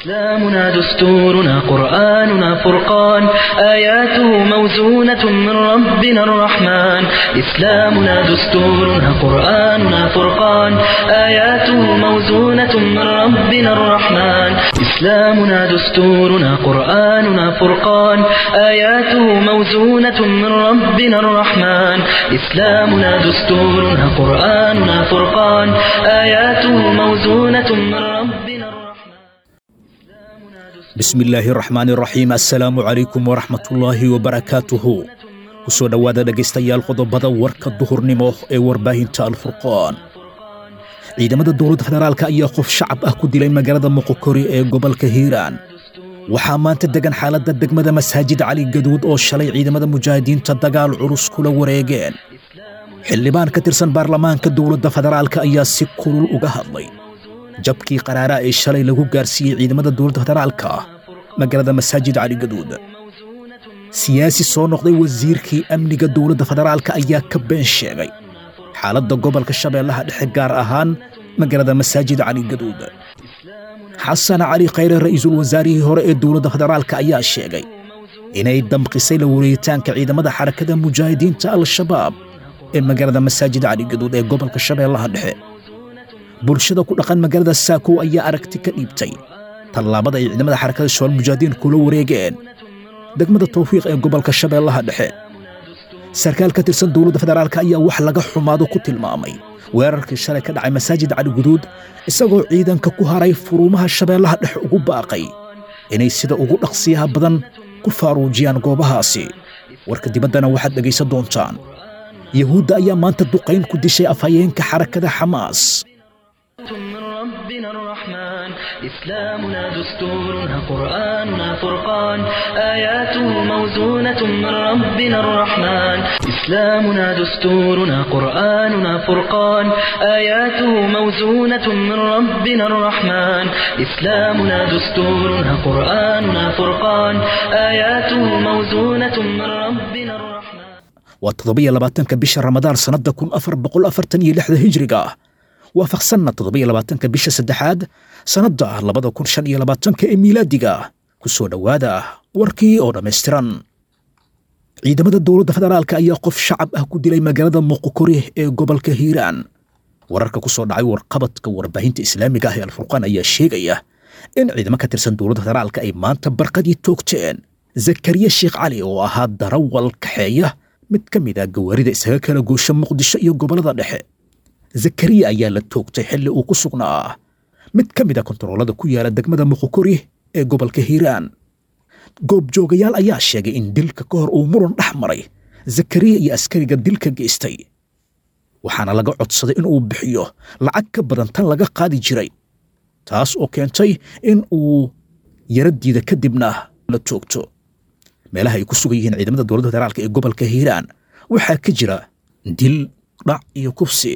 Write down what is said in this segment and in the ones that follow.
إسلامنا دستورنا قرآننا فرقان آياته موزونة من ربنا الرحمن إسلامنا دستورنا قرآننا فرقان آياته موزونة من ربنا الرحمن إسلامنا دستورنا قرآننا فرقان آياته موزونة من ربنا الرحمن إسلامنا دستورنا قرآننا فرقان آياته موزونة من ربنا الرحمن bismi illaahi raxmaan iraxiim assalaamu calaykum waraxmatullaahi wabarakaatuhu ku soo dhowaada dhegaystayaal qodobada warka duhurnimo ee warbaahinta alfurqaan ciidamada dowladda federaalka ayaa qof shacab ah ku dilay magaalada muqokori ee gobolka hiiraan waxaa maanta degan xaaladda degmada masaajid cali gaduud oo shalay ciidamada mujaahidiinta dagaal culus kula wareegeen xildhibaan ka tirsan baarlamaanka dowladda federaalka ayaa si kulul uga hadlay jabkii qaraaraa ee shalay lagu gaarsiiyey ciidamada dowladda federaalka magaalada masaajid cali gaduud siyaasi soo noqday wasiirkii amniga dowladda federaalka ayaa ka been sheegay xaaladda gobolka shabeellaha dhexe gaar ahaan magaalada masaajid cali gaduud xasan cali khayre ra'iisul wasaarihii hore ee dowladda federaalka ayaa sheegay inay damqisay la wareegitaanka ciidamada xarakada mujaahidiinta al-shabaab ee magaalada masaajid cali gaduud ee gobolka shabeellaha dhexe bulshada ku dhaqan magaalada saakow ayaa aragti ka dhiibtay tallaabada ay ciidamada xarakada shabaal mujaahidiin kula wareegeen degmada tawfiiq ee gobolka shabeellaha dhexe sarkaal ka tirsan dowladda federaalka ayaa wax laga xumaado ku tilmaamay weerarkii shalay ka dhacay masaajid cali guduud isagoo ciidanka ku haray furuumaha shabeellaha dhexe ugu baaqay inay sida ugu dhaqsiyaha badan ku faaruujiyaan goobahaasi warka dibaddana waxaad dhegaysan doontaan yahuudda ayaa maanta duqayn ku dishay afhayeenka xarakada xamaas من ربنا الرحمن إسلامنا دستورنا قرآننا فرقان آياته موزونة من ربنا الرحمن إسلامنا دستورنا قرآننا فرقان آياته موزونة من ربنا الرحمن إسلامنا دستورنا قرآننا فرقان آياته موزونة من ربنا الرحمن waa toddobiyo labaatanka bisha ramadaan sannadda kun afar boqol afartan iyo lixda hijriga ah waafaqsanna toddobiyo labaatanka bisha saddexaad sannadda labada kun shan iyo labaatanka ee miilaadiga ku soo dhowaada warkii oo dhammaystiran ciidamada dowladda federaalka ayaa qof shacab ah ku dilay magaalada muqokori ee gobolka hiiraan wararka ku soo dhacay warqabadka warbaahinta islaamiga ah ee alfurqaan ayaa sheegaya in ciidamo ka tirsan dowladda federaalka ay maanta barqadii toogteen zakariya sheekh cali oo ahaa darawal kaxeeya mid ka mid ah gawaarida isaga kala goosha muqdisho iyo gobollada dhexe zakariya ayaa la toogtay xilli uu ku sugnaa mid ka mid a kontaroolada ku yaala degmada muqokori ee gobolka hiiraan goobjoogayaal ayaa sheegay in dilka ka hor uu muran dhex maray zakariya iyo askariga dilka geystay waxaana laga codsaday in uu bixiyo lacag ka badan tan laga qaadi jiray taas oo keentay in uu yaradiida kadibna la toogto meelaha ay ku sugan yihiin ciidamada dowladda federaalka ee gobolka hiiraan waxaa ka jira dil dhac iyo kufsi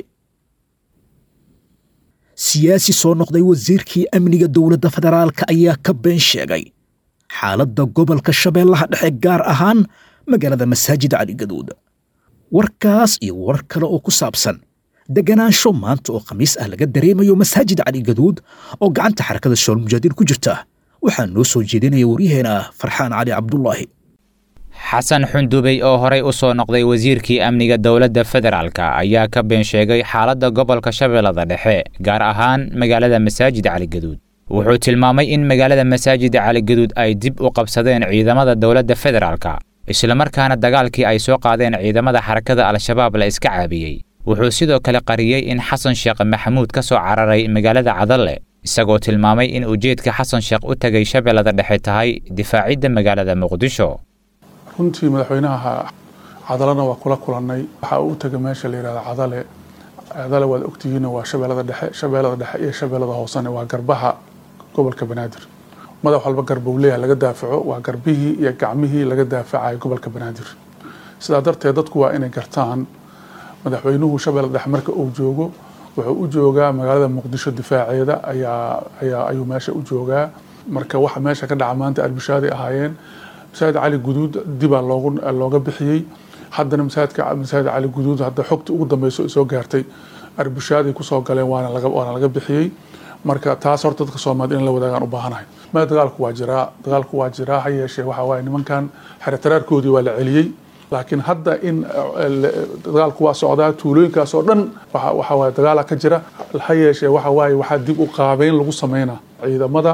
siyaasi soo noqday wasiirkii amniga dowladda federaalka ayaa ka been sheegay xaaladda gobolka shabeellaha dhexe gaar ahaan magaalada masaajid cali gaduud warkaas iyo warar kale oo ku saabsan deganaansho maanta oo khamiis ah laga dareemayo masaajid cali gaduud oo gacanta xarakada shabaal mujaahidiin ku jirta waxaa noo soo jeedinaya waryaheena farxaan cali cabdulaahi xasan xundubey oo horey u soo noqday wasiirkii amniga dowladda federaalka ayaa ka been sheegay xaaladda gobolka shabeellada dhexe gaar ahaan magaalada masaajid caligaduud wuxuu tilmaamay in magaalada masaajid caligaduud ay dib u qabsadeen ciidamada dowladda federaalka islamarkaana dagaalkii ay soo qaadeen ciidamada xarakada al-shabaab la iska caabiyey wuxuu sidoo kale qariyey in xasan sheekh maxamuud ka soo cararay magaalada cadalle isagoo tilmaamay in ujeedka xasan sheekh u tegay shabeellada dhexe tahay difaacidda magaalada muqdisho runtii madaxweynaha cadalena waa kula kulannay waxaa uu u tegay meesha la yihahdo cadale cadale waad ogtihiin waa shabeellada dhexe shabeellada dhexe iyo shabeellada hoosene waa garbaha gobolka banaadir madax walba garbow leeyahay laga daafaco waa garbihii iyo gacmihii laga daafacayo gobolka banaadir sidaa darteed dadku waa inay gartaan madaxweynuhu shabeellada dhexe marka uu joogo wuxuu u joogaa magaalada muqdisho difaaceeda ayaa ayaa ayuu meesha u joogaa marka waxa meesha ka dhaca maanta albishaaday ahaayeen masaajid cali guduud dibaa loogu looga bixiyey haddana masaajidka masaajid cali guduud hadda xogta ugu dambeyso soo gaartay arbishaaday kusoo galeen waana laga waana laga bixiyey marka taas horta dadka soomaaliyed in la wadaagaan u baahanahay ma dagaalku waa jiraa dagaalku waa jiraa ha yeeshee waxa waaye nimankan xeretaraarkoodii waa la celiyey laakiin hadda in dagaalku waa socdaa tuulooyinkaas oo dhan waxa waaye dagaala ka jira ha yeeshee waxa waaye waxaa dib u qaabeyn lagu sameynaa ciidamada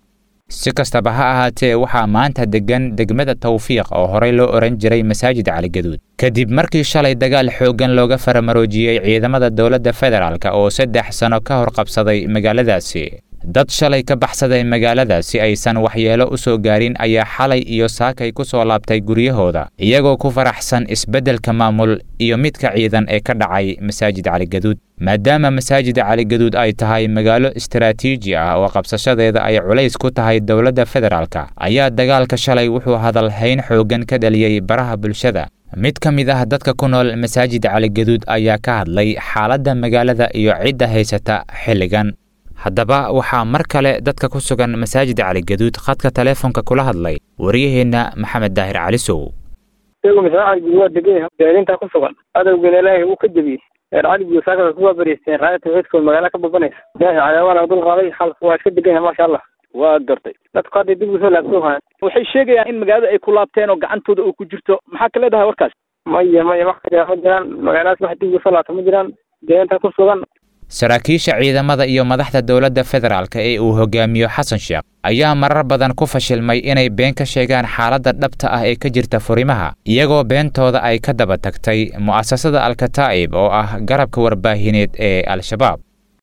si kastaba ha ahaatee waxaa maanta deggan degmada tawfiiq oo horey loo ohan jiray masaajid caligaduud kadib markii shalay dagaal xooggan looga faramaroojiyey ciidamada dowladda federaalk oo saddex sano ka hor qabsaday magaaladaasi dad shalay ka baxsaday magaalada si aysan waxyeelo u soo gaarin ayaa xalay iyo saakay ku soo laabtay guryahooda iyagoo ku faraxsan isbeddelka maamul iyo midka ciidan ee ka dhacay masaajid caligaduud maadaama masaajid caligaduud ay tahay magaalo istaraatiiji ah oo qabsashadeeda ay culays ku tahay dowladda federaalk ayaa dagaalka shalay wuxuu hadalhayn xooggan ka dhaliyey baraha bulshada mid ka mid ah dadka ku nool masaajid caligaduud ayaa ka hadlay xaaladda magaalada iyo cidda haysata xilligan haddaba waxaa mar kale dadka ku sugan masaajid caligaduud khadka taleefonka kula hadlay waryaheenna maxamed daahir calisow isagu masaajid waa degan yahay deelintaa ku sugan adowgana ilaahay wuu ka jebiyey reer caligiyo saaka kuwaa bariisteen raaya tawxiidkood magaala ka babanaysa ilaahay cadaawaan dul qaaday xalku waa iska degan yahay maasha allah waa gartay dadku hadday dib usoo laabsoo hayan waxay sheegayaan in magaalada ay ku laabteen oo gacantooda uu ku jirto maxaa ka leedahay warkaas maya maya wax ka jira ma jiraan magaaladaas wax dib usoo laabta ma jiraan deelintaa ku sugan saraakiisha ciidamada iyo madaxda dowladda federaalk ee uu hogaamiyo xasan sheekh ayaa marar badan ku fashilmay inay been ka sheegaan xaaladda dhabta ah ee ka jirta furimaha iyagoo beentooda ay ka daba tagtay mu'asasada alkataa'ib oo ah garabka warbaahineed ee al-shabaab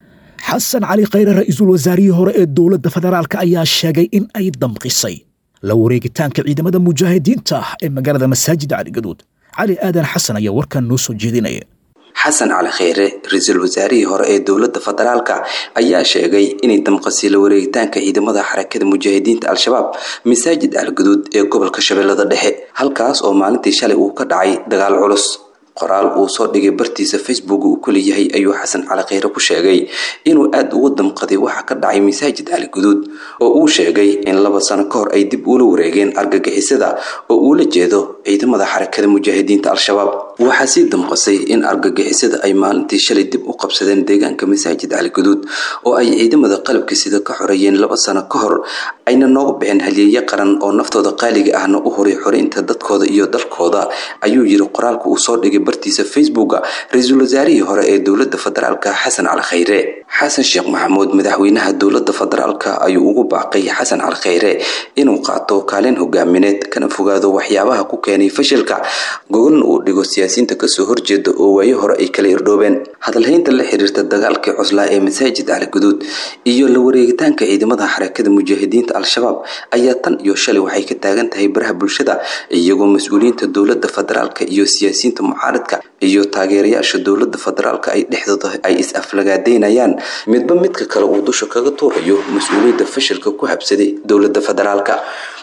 xasan cali khayre ra'iisul wasaarihii hore ee dowladda federaalk ayaa sheegay in ay damqisay la wareegitaanka ciidamada mujaahidiinta ah ee magaalada masaajida caligaduud cali aadan xasan ayaa warkan noo soo jeedinaya xasan cali kheyre ra-iisul wasaarihii hore ee dowladda federaalka ayaa sheegay inay damqasay la wareegitaanka ciidamada xarakada mujaahidiinta al-shabaab masaajid algaduud ee gobolka shabeellada dhexe halkaas oo maalintii shalay uu ka dhacay dagaal culus qoraal uu soo dhigay bartiisa facebook uu ku leeyahay ayuu xasan cali kheyre ku sheegay inuu aada uga damqaday waxa ka dhacay masaajid caligaduud oo uu sheegay in laba sano ka hor ay dib ula wareegeen argagixisada oo uula jeedo ciidamada xarakada mujaahidiinta al-shabaab waxaa sii damqasay in argagixisada ay maalintii shalay dib u qabsadeen deegaanka masaajid caligaduud oo ay ciidamada qalabka sida ka xoreeyeen laba sano ka hor ayna nooga bixin halyeeye qaran oo naftooda qaaliga ahna u horay xoreynta dadkooda iyo dalkooda ayuu yiri qoraalka uu soo dhigay bartiisa facebooka ra-iisul wasaarihii hore ee dowladda federaalka xasan cali kheyre xasan sheekh maxamuud madaxweynaha dowladda federaalka ayuu ugu baaqay xasan cali kheyre inuu qaato kaalin hogaamineed kana fogaado waxyaabaha ku keenay fashilka gogolna uu dhigo siyaasiyiinta kasoo horjeeda oo waayo hore ay kala irdhoobeen hadalhaynta la xiriirta dagaalkii cuslaa ee masaajid caligaduud iyo la wareegitaanka ciidamada xarakada mujaahidiinta al-shabaab ayaa tan iyo shalay waxay ka taagan tahay baraha bulshada iyagoo mas-uuliyiinta dowladda federaalka iyo siyaasiyiinta mucaaradka iyo taageerayaasha dowladda federaalka ay dhexdooda ay is-aflagaadeynayaan midba midka kale uu dusha kaga tuurayo mas-uuliyadda fashilka ku habsaday dowladda federaalka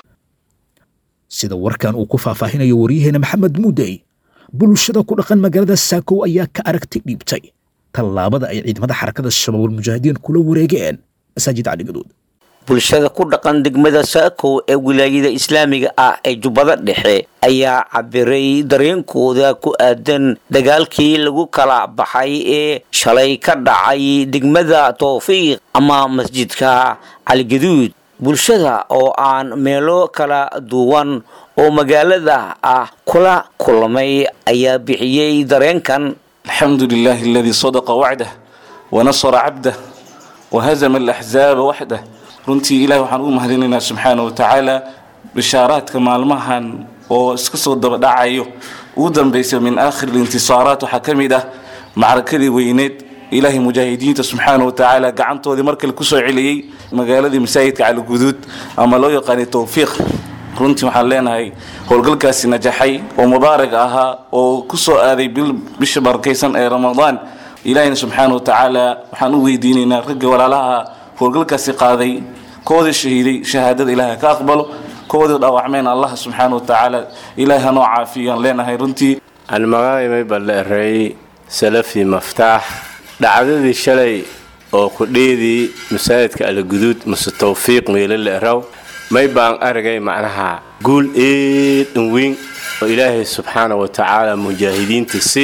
sida warkan uu ku faahfaahinayo waryaheena maxamed muudey bulshada ku dhaqan magaalada saakow ayaa ka aragti dhiibtay tallaabada ay ciidamada xarakada shabaabul mujaahidiin kula wareegeen masaajid caligaduud bulshada ku dhaqan degmada saakow ee wilaayada islaamiga ah ee jubbada dhexe ayaa cabiray dareenkooda ku aadan dagaalkii lagu kala baxay ee shalay ka dhacay degmada towfiiq ama masjidka caligaduud bulshada oo aan meelo kala duwan oo magaalada ah kula kulmay ayaa bixiyey dareenkan alxamdu lilahi aladii sadaqa wacdah wanasara cabdah wahazama alaxzaaba waxdah runtii ilahi waxaan ugu mahadinaynaa subxaana wa tacaala bishaaraadka maalmahan oo iska soo dabadhacayo ugu dambaysa min aakhir lintisaaraat waxaa ka mid ah macrakadii weyneed ilaahay mujaahidiinta subxaana wa tacaala gacantoodii mar kale kusoo celiyey magaaladii masaajidka caliguduud ama loo yaqaanay towfiiq runtii waxaan leenahay howlgalkaasi najaxay oo mubaarak ahaa oo kusoo aaday bisha barakaysan ee ramadaan ilaahayna subxaana wa tacaala waxaan u weydiinaynaa ragga walaalaha howlgalkaasi qaaday koodii shahiiday shahaadada ilaahay ka aqbalo koodii dhaawacmeen allah subxaana wa tacaala ilaahay hanoo caafiyaan leenahay runtii aan magacaymay balleereey salafi maftaax dhacdadii shalay oo kudheedii masaajidka alaguduud mase towfiiq meelo leeraw may baan aragay macnaha guul eedan weyn oo ilaahay subxaana wa tacaala mujaahidiinta si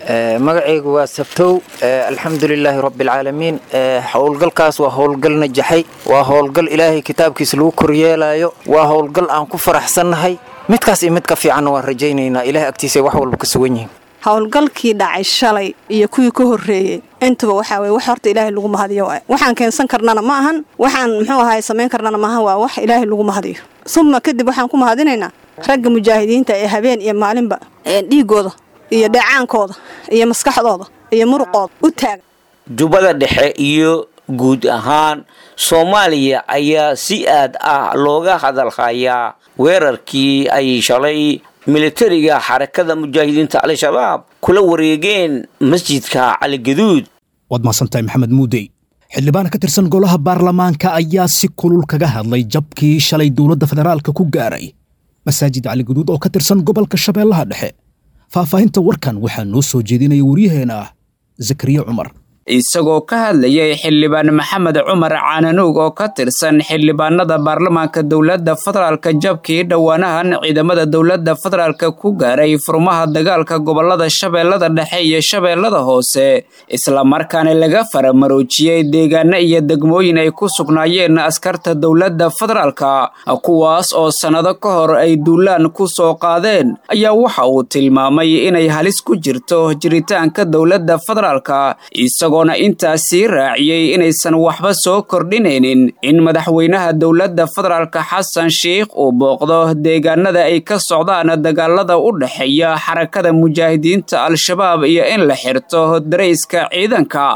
magacaygu waa sabtow alxamdulilaahi rabbialcaalamiin howlgalkaas waa howlgal najaxay waa howlgal ilaahay kitaabkiisa lagu koryeelayo waa howlgal aan ku faraxsannahay midkaas iyo mid ka fiicanna waan rajaynaynaa ilahay agtiisa wax walba ka sugan yihiin howlgalkii dhacay shalay iyo kuwii ka horreeyey intuba waxaa weye wax horta ilaahay lagu mahadiyo waay waxaan keensan karnana ma ahan waxaan muxuu ahaay samayn karnana maahan waa wax ilaahay lagu mahadiyo suma kadib waxaan ku mahadinaynaa ragga mujaahidiinta ee habeen iyo maalinba dhiigooda iyo dheecaankooda iyo maskaxdooda iyo muruqooda u taaga jubbada dhexe iyo guud ahaan soomaaliya ayaa si aad ah looga hadalhayaa weerarkii ay shalay militariga xarakada mujaahidiinta al-shabaab kula wareegeen masjidka caligaduud waad mahadsantahay maxamed muudey xildhibaan ka tirsan golaha baarlamaanka ayaa si kulul kaga hadlay jabkii shalay dowladda federaalka ku gaaray masaajid caligaduud oo ka tirsan gobolka shabeellaha dhexe faahfaahinta warkan waxaa noo soo jeedinaya waryaheena ah zakariya cumar isagoo ka hadlayay xildhibaan maxamed cumar caananuug oo ka tirsan xildhibaanada baarlamaanka dowladda federaalka jabkii dhowaanahan ciidamada dowladda federaalka ku gaaray furmaha dagaalka gobolada shabeellada dhexe iyo shabeellada hoose islamarkaana laga faramaroojiyey deegaano iyo degmooyin ay ku sugnaayeen askarta dowladda federaalka kuwaas oo sannado ka hor ay duulaan ku soo qaadeen ayaa waxa uu tilmaamay inay halis ku jirto jiritaanka dowladda federaalka isagoona intaas sii raaciyey inaysan waxba soo kordhinaynin in madaxweynaha dowladda federaalka xasan sheikh uu booqdo deegaanada ay ka socdaan dagaalada u dhexeeya xarakada mujaahidiinta al-shabaab iyo in la xirto darayska ciidanka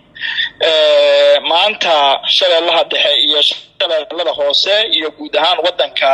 maanta shabeellaha dhexe iyo shabeellada hoose iyo guud ahaan waddanka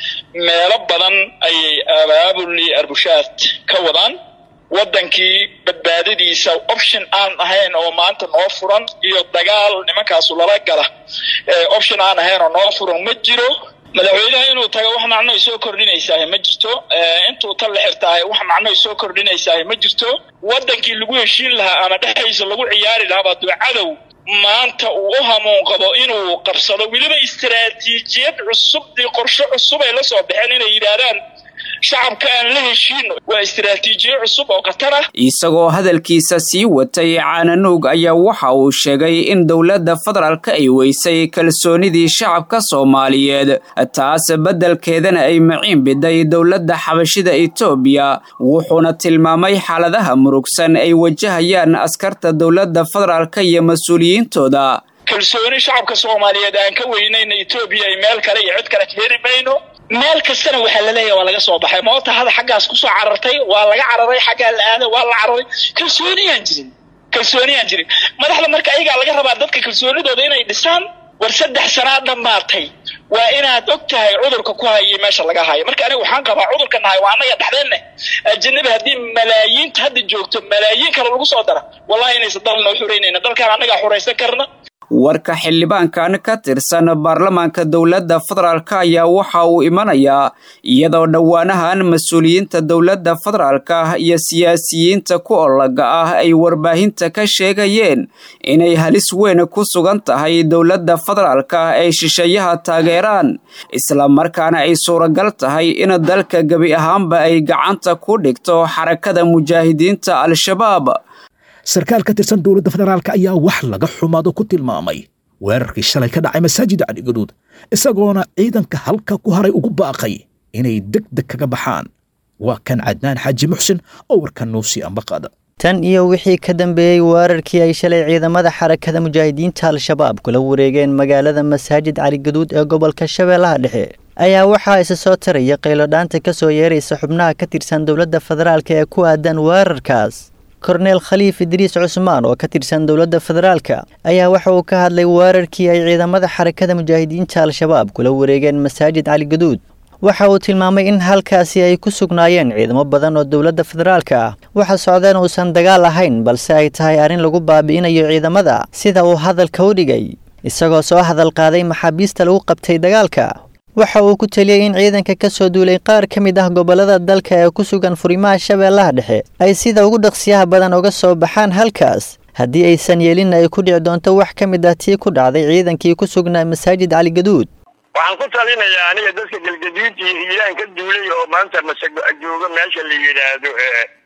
meelo badan ayay abaabuli arbushaad ka wadaan waddankii badbaadadiisa option aan ahayn oo maanta noo furan iyo dagaal nimankaasu lala gala option aan ahayn oo noo furan ma jiro madaxweynaha inuu tago wax macno ay soo kordhinaysaah ma jirto intuu tan la xirtaahay wax macno ay soo kordhinaysaah ma jirto waddankii lagu heshiin lahaa ama dhexdiisa lagu ciyaari lahaa baa duu cadow maanta uu u hamuun qabo inuu qabsado weliba istaraatiijiyad cusub iyo qorshe cusub ay la soo baxeen inay yidhaahdaan shacabka aan la heshiino waa istaraatiijiyo cusub oo khatar ah isagoo hadalkiisa sii watay caananuug ayaa waxa uu sheegay in dowladda federaalka ay weysay kalsoonidii shacabka soomaaliyeed taas beddelkeedana ay maciin biday dowladda xabashida etoobiya wuxuuna tilmaamay xaaladaha murugsan ay wajahayaan askarta dowladda federaalka iyo mas-uuliyiintooda kalsooni shacabka soomaaliyeed aan ka weynayna etoobiya ay meel kale iyo cid kale ka heli mayno meel kastana waxaa laleeyahay waa laga soo baxay moota hada xaggaas kusoo carartay waa laga cararay xaggaa la aaday waa la cararay kalsooniyaan jirin kalsooniyaan jirin madaxda marka ayagaa laga rabaa dadka kalsoonidooda inay dhisaan war saddex sanaa dhammaatay waa inaad og tahay cudurka ku hayay meesha laga hayo marka aniga waxaan qabaa cudurka nahay waa annaga dhexdeenna ajanabi haddii malaayiinta hadda joogto malaayiin kale lagu soo dara wallahi inaysan dal noo xuraynayna dalkaan annagaa xuraysan karna warka xildhibaankan ka tirsan baarlamaanka dowladda federaalka ayaa waxa uu imanayaa iyadoo dhowaanahan mas-uuliyiinta dowladda federaalka iyo siyaasiyiinta ku olaga ah ay warbaahinta ka sheegayeen inay halis weyn ku sugan tahay dowladda federaalka ay shisheeyaha taageeraan islamarkaana ay suuragal tahay in dalka gebi ahaanba ay gacanta ku dhigto xarakada mujaahidiinta al-shabaab sarkaal ka tirsan dowladda federaalka ayaa wax laga xumaado ku tilmaamay weerarkii shalay ka dhacay masaajida caligaduud isagoona ciidanka halka ku haray ugu baaqay inay deg deg kaga baxaan waa kan cadnaan xaaji muxsin oo warkan noo sii ambaqaada tan iyo wixii ka dambeeyey weerarkii ay shalay ciidamada xarakada mujaahidiinta al-shabaab kula wareegeen magaalada masaajid caligaduud ee gobolka shabeellaha dhexe ayaa waxaa isa soo taraya qaylodhaanta ka soo yeeraysa xubnaha ka tirsan dowladda federaalka ee ku aadan weerarkaas korneel khaliif idriis cusmaan oo ka tirsan dowladda federaalka ayaa waxa uu ka hadlay weerarkii ay ciidamada xarakada mujaahidiinta al-shabaab kula wareegeen masaajid caligaduud waxa uu tilmaamay in halkaasi ay ku sugnaayeen ciidamo badan oo dowladda federaalka ah waxa socdeen uusan dagaal ahayn balse ay tahay arrin lagu baabi'inayo ciidamada sida uu hadalka u dhigay isagoo soo hadal qaaday maxaabiista lagu qabtay dagaalka waxa uu ku teliyey in ciidanka ka soo duulay qaar ka mid ah gobollada dalka ee ku sugan furimaha shabeellaha dhexe ay sida ugu dhaqsiyaha badan uga soo baxaan halkaas haddii aysan yeelinna ay ku dhici doonto wax ka mid ah tii ku dhacday ciidankii ku sugnaa masaajid caligaduud waxaan ku talinayaa aniga dadka galgaduud iyo hiiraan ka duulay oo maanta masajooga meesha la yidhaahdo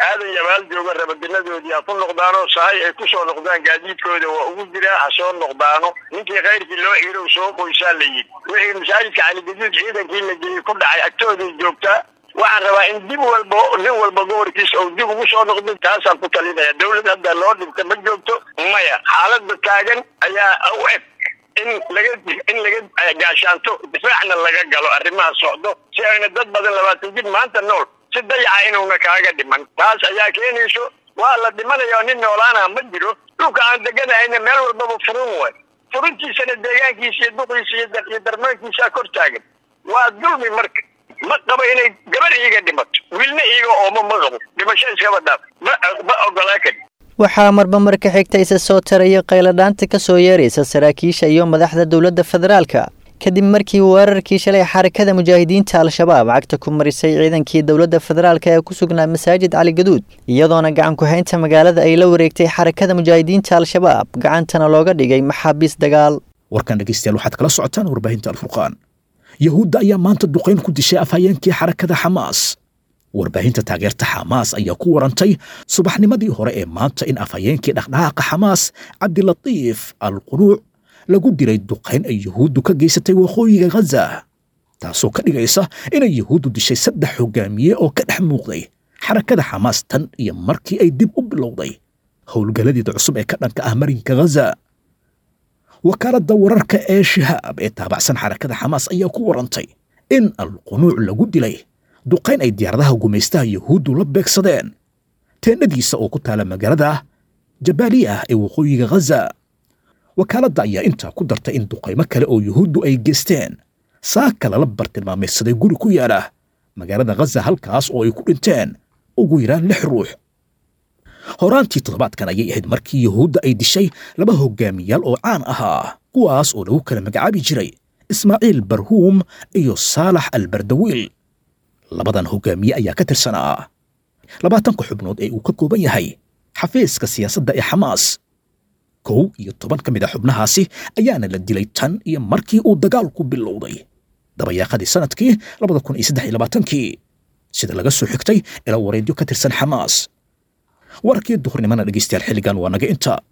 aadan yabaal jooga rabadinadoodii ha ku noqdaano sahay ay kusoo noqdaan gaadiidkooda waa ugu jiraa ha soo noqdaano ninkii khayrkii loo xirow soo qoysaa la yidhi wixii masaajidka caligaduud ciidankii la geeyey ku dhacay agtooday joogtaa waxaan rabaa in dib walba nin walba gobolkiisa uu dib ugu soo noqdo taasaan ku talinaya dawlad hadda loo dhibta ma joogto maya xaaladda taagan ayaa u eg in laga in laga gaashaanto difaacna laga galo arrimaha socdo si ayna dad badan labaatan jir maanta nool si dayaca inuuna kaaga dhiman taas ayaa keenayso waa la dhimanaya nin noolaana ma jiro dhulka aan deganahayna meel walbaba furun waay furintiisana deegaankiisa iyo duqiisa iyo darmaankiisaa kor taagan waa dulmi marka ma qabo inay gabar iiga dhimato wiilna iiga oomo ma qabo dhimasho iskaba dhaaf ma ma ogolaa kari waxaa marba marka xigta isa soo taraya qayladhaanta ka soo yeeraysa saraakiisha iyo madaxda dowladda federaalka kadib markii weerarkii shalay xarakada mujaahidiinta al-shabaab cagta ku marisay ciidankii dowladda federaalk ee ku sugnaa masaajid cali gaduud iyadoona gacan ku-haynta magaalada ay la wareegtay xarakada mujaahidiinta al-shabaab gacantana looga dhigay maxaabiis dagaal warkan dhegeystayaal waxaad kala socotaan warbaahinta alfurqaan yahuudda ayaa maanta duqayn ku dishay afhayeenkii xarakada xamaas warbaahinta taageerta xamaas ayaa ku warantay subaxnimadii hore ee maanta in afhayeenkii dhaqdhaqaaqa xamaas cabdilatiif al qunuuc lagu dilay duqayn ay yuhuuddu ka geysatay waqooyiga ghaza taasoo ka dhigaysa inay yuhuuddu dishay saddex hogaamiye oo ka dhex muuqday xarakada xamaas tan iyo markii ay dib u bilowday howlgalladeeda cusub ee ka dhanka ah marinka ghaza wakaaladda wararka ee shahaab ee taabacsan xarakada xamaas ayaa ku warantay in alqunuuc lagu dilay duqayn ay diyaaradaha gumaystaha yuhuuddu la beegsadeen teennadiisa oo ku taala magaalada jabaaliya ah ee waqooyiga ghaza wakaaladda ayaa intaa ku dartay in duqaymo kale oo yuhuuddu ay geysteen saaka lala bartilmaamaysaday guri ku yaala magaalada ghaza halkaas oo ay ku dhinteen ugu yaraan lix ruux horaantii toddobaadkan ayay ahayd markii yuhuudda ay dishay laba hogaamiyaal oo caan ahaa kuwaas oo lagu kala magacaabi jiray ismaaciil barhuum iyo saalax albardawiil labadan hogaamiye ayaa ka tirsanaa labaatanka xubnood ee uu ka kooban yahay xafiiska siyaasadda ee xamaas kow iyo toban ka mid a xubnahaasi ayaana la dilay tan iyo markii uu dagaalku bilowday dabayaaqadii sanadkii labada kun iyo saddex iyo labaatankii sida laga soo xigtay ilaa wareedyo ka tirsan xamaas warkii duhurnimana dhegeystayaal xilligan waa naga inta